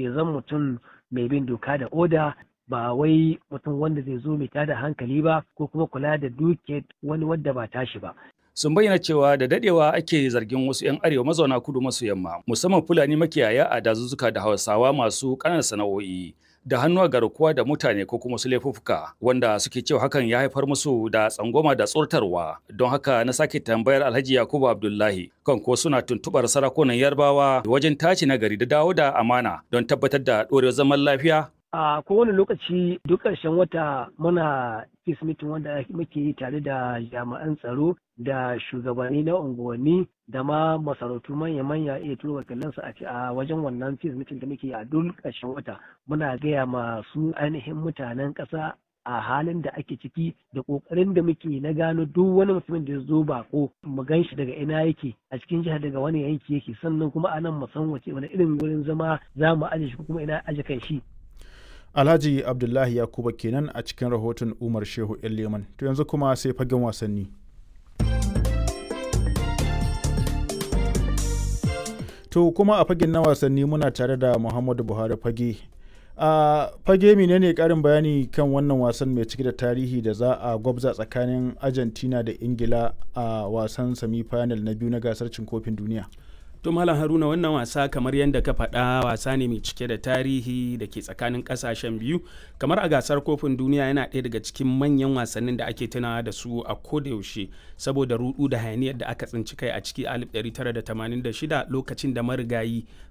ya zama mutum mai bin doka da oda ba wai mutum wanda zai zo mai tada hankali ba ko kuma kula da duke wani wadda ba tashi ba sun bayyana cewa da dadewa ake zargin wasu 'yan arewa mazauna kudu maso yamma musamman fulani makiyaya a dazuzzuka da hausawa masu ƙananan sana'o'i da hannu a garkuwa da mutane ko kuma su laifuffuka wanda suke cewa hakan ya haifar musu da tsangwama da tsortarwa don haka na sake tambayar alhaji yakubu abdullahi kan ko suna tuntubar sarakunan yarbawa wajen tace nagari da dawo da amana don tabbatar da ɗorewar zaman lafiya a kowane lokaci duk ƙarshen wata muna peace meeting wanda muke yi tare da jami'an tsaro da shugabanni na unguwanni da ma masarautu manya-manya iya turo wakilansu a wajen wannan peace meeting da muke a duk ƙarshen wata muna gaya masu ainihin mutanen ƙasa a halin da ake ciki da ƙoƙarin da muke na gano duk wani mutumin da ya zo bako mu gan shi daga ina yake a cikin jihar daga wani yanki yake sannan kuma a nan mu san wace wani irin wurin zama za mu aje shi kuma ina aje kan shi Alhaji Abdullahi Yakuba kenan a cikin rahoton Umar Shehu Leman. To yanzu kuma sai fagen wasanni. To kuma a fagen na wasanni muna tare da Muhammadu Buhari fage. A fage menene karin bayani kan wannan wasan mai cike da tarihi da za a gwabza tsakanin Argentina da Ingila a wasan semi-final na biyu na gasar cin kofin duniya. to malam haruna wannan wasa kamar yadda ka faɗa wasa ne mai cike da tarihi da ke tsakanin ƙasashen biyu kamar a gasar kofin duniya yana ɗaya daga cikin manyan wasannin da ake tunawa da su a kodayaushe saboda rudu da hayaniyar da aka tsinci kai a ciki 1986 lokacin da marigayi